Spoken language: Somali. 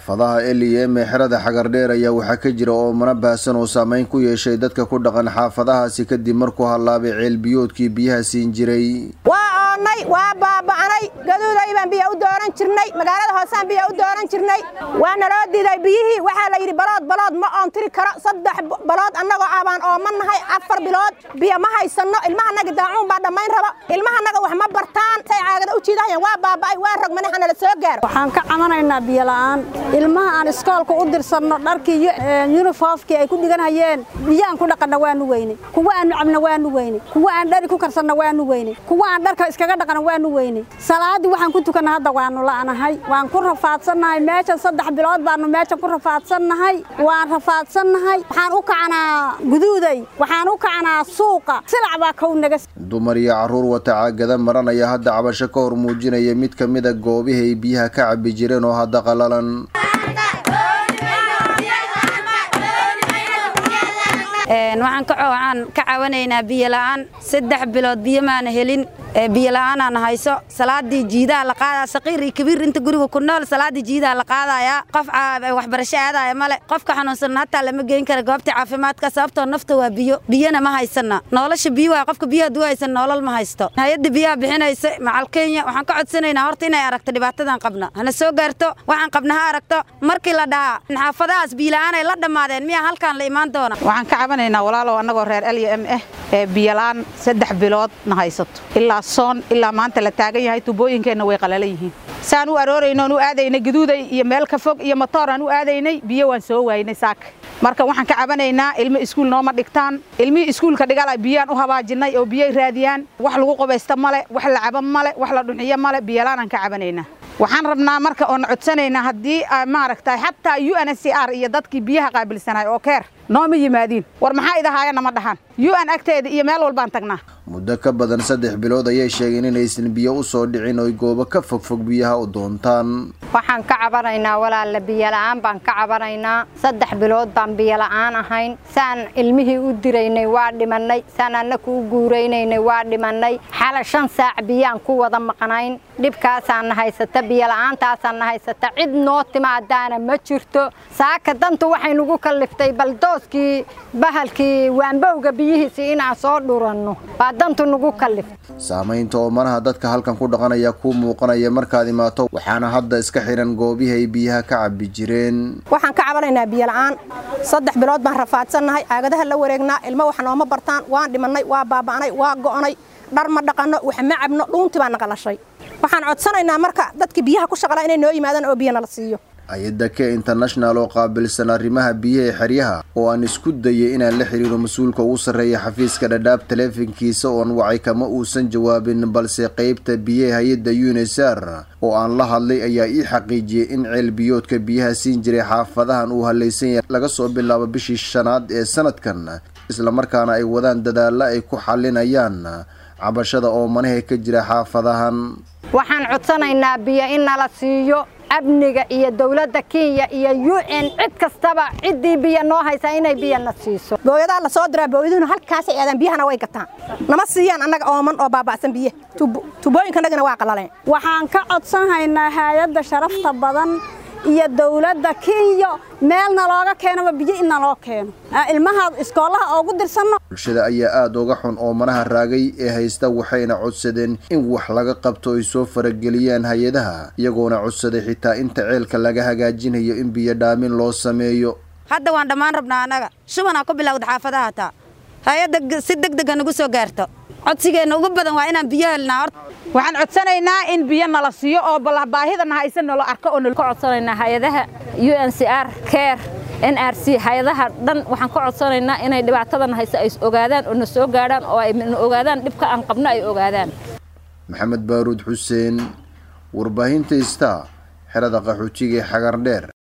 xaafadaha eliyem ee xerada xagardheer ayaa waxaa ka jira oomana baahsan oo saameyn ku yeeshay dadka ku dhaqan xaafadahaasi kadib markuu hallaabay ceelbiyoodkii biyaha siin jiray waa oonnay waa baaba'nay gaduuday baan biyo u dooran jirnay magaalada hoosaan biyo u dooran jirnay waa naloo diiday biyihii waxaa la yidhi balood balood ma oon tiri karo saddex balood annagoo abaan ooman nahay afar bilood biyo ma haysanno ilmahanaga daacuun baa dhammayn rabo ilmahanaga wax ma bartaan say caagada u jiidahayaan waa baaba'ay waa rogmane hanala soo gaaro waxaan ka camanaynaa biyola'aan ilmaha aan iskoolka u dirsanno dharkii iyo yunifoofkii ay ku dhiganhayeen biyaan ku dhaqanna waanu weynay kuwa aan cabna waanu weynay kuwa aan dhari ku karsanna waanu weynay kuwa aan dharka iskaga dhaqana waanu weynay salaaddii waxaan ku tukanna hadda waanu la'nahay waan ku rafaadsannahay meeshan saddex bilood baanu meeshan ku rafaadsannahay waan rafaadsannahay waxaan u kacanaa guduuday waxaan u kacanaa suuqa silac baa kow naga dumar iyo carruur wata caagada maran ayaa hadda cabasho ka hor muujinaya mid ka mida goobihii ay biyaha ka cabbi jireen oo hadda qalalan waxaan ka cawanaynaa biyola'aan saddex bilood biyo maana helin biyola'aanaan hayso salaadii jiidaha la qaadaya saqiir iyo kabiir inta guriga ku nool salaadii jiidaha la qaadaya qof waxbarasho aadaya male qofka xanuunsan hataa lama geyn kara goobta caafimaadka sababtoo nafta waa biyo biyona ma haysana nolosha biyo waa qofka biyaha duu haysan nolol ma haysto hay-adda biyaha bixinaysa macal kenya waxaan ka codsanaynaa horta inay aragto dhibaatadan qabna hana soo gaarto waxaan qabna ha aragto markii la dhahaa xaafadahaas biyola'aan ay la dhammaadeen miyaa halkaan la imaan doona walaalow annagoo reer l m ah ee biyolaan saddex bilood na haysato ilaa soon ilaa maanta la taagan yahay tubooyinkeenna way qalalan yihiin saan u aroorayno aan u aadaynay gaduuday iyo meel ka fog iyo matoor aan u aadaynay biyo waan soo waaynay saaka marka waxaan ka cabanaynaa ilmo iskuul nooma dhigtaan ilmihii iskuulka dhigala biyaan u habaajinnay oo biyay raadiyaan wax lagu qubaysta male wax la cabo male wax la dhunciyo male biyolaanaan ka cabanaynaa waxaan rabnaa marka oon codsanaynaa haddii maaragtay xataa u n c r iyo dadkii biyaha qaabilsanaay oo keer nooma yimaadiin war maxaa idahaayana ma dhahaan u n agteeda iyo meel walbaan tagnaa muddo ka badan saddex bilood ayay sheegeen inaysan biyo u soo dhicin oy goobo ka fogfog biyaha u doontaan waxaan ka cabanaynaa walaalla biyola'aan baan ka cabanaynaa saddex bilood baan biyola'aan ahayn saan ilmihii u diraynay waa dhimannay saan annaku u guuraynaynay waa dhimannay xala shan saac biyaan ku wada maqnayn dhibkaasaana haysata biyola'aantaasaana haysata cid noo timaadaana ma jirto saaka dantu waxay nugu kalliftay baldooskii bahalkii waanbowga biyihiisii inaan soo dhuranno baa dantu nugu kalliftay saamaynta oomanaha dadka halkan ku dhaqan ayaa kuu muuqanaya markaad imaato waxaana hadda iska xihan goobihii ay biyaha ka cabbi jireen waxaan ka cabanaynaa biyola'aan saddex bilood baan rafaadsannahay caagadaha la wareegnaa ilmo wax nooma bartaan waan dhimannay waa baaba'nay waa go'nay dhar ma dhaqanno wax ma cabno dhuuntii baa naqalashay waxaan codsanaynaa marka dadkii biyaha ku shaqalaa inay noo yimaadaan oo biyo nala siiyo hay-adda ke international oo qaabilsan arrimaha biyaha ee xeryaha oo aan isku dayay inaan la xiriiro mas-uulka ugu sarreeya xafiiska dhadhaab taleefankiisa oon wacay kama uusan jawaabin balse qeybta biyaha hay-adda unisar oo aan la hadlay ayaa ii xaqiijiyey in ceelbiyoodka biyaha siin jiray xaafadahan uu hallaysan yahay laga soo bilaabo bishii shanaad ee sanadkan islamarkaana ay wadaan dadaalla ay ku xalinayaan cabashada oomanaha ka jira xaafadahan waxaan codsanaynaa biyo in nala siiyo amniga iyo dowladda kenya iyo u n cid kastaba ciddii biyo noo haysaa inay biyo na siiso booyadaa la soo diraa booyaduhuna halkaasay aadaan biyahana way gataan nama siiyaan annaga ooman oo baaba'san biyaha tubooyinkanagana waa qalaleen waxaan ka codsanhaynaa hay-adda sharafta badan iyo dowladda kenya meelna looga keenaba biyo in naloo keeno ilmaha iskoolaha oogu dirsanno bulshada ayaa aada uga xun oomanaha raagay ee haysta waxayna codsadeen in wax laga qabto ay soo farageliyaan hay-adaha iyagoona codsaday xitaa inta ceelka laga hagaajinayo in biyo dhaamin loo sameeyo hadda waan dhammaan rabnaa annaga shubanaa ku bilowda xaafadaha hataa hay-adda si deg dega nagu soo gaarto codsigeenna ugu badan waa inaan biyo helnaa horta waxaan codsanaynaa in biyo nala siiyo oo baahidana haysan nala arko oo ka codsanaynaa hay-adaha u n c r care n r c hay-adaha dhan waxaan ka codsanaynaa inay dhibaatadan haysa ay ogaadaan oo na soo gaadhaan oo ay na ogaadaan dhibka aan qabno ay ogaadaan maxamed baaruud xuseen warbaahinta ista xerada qaxootiga ee xagardheer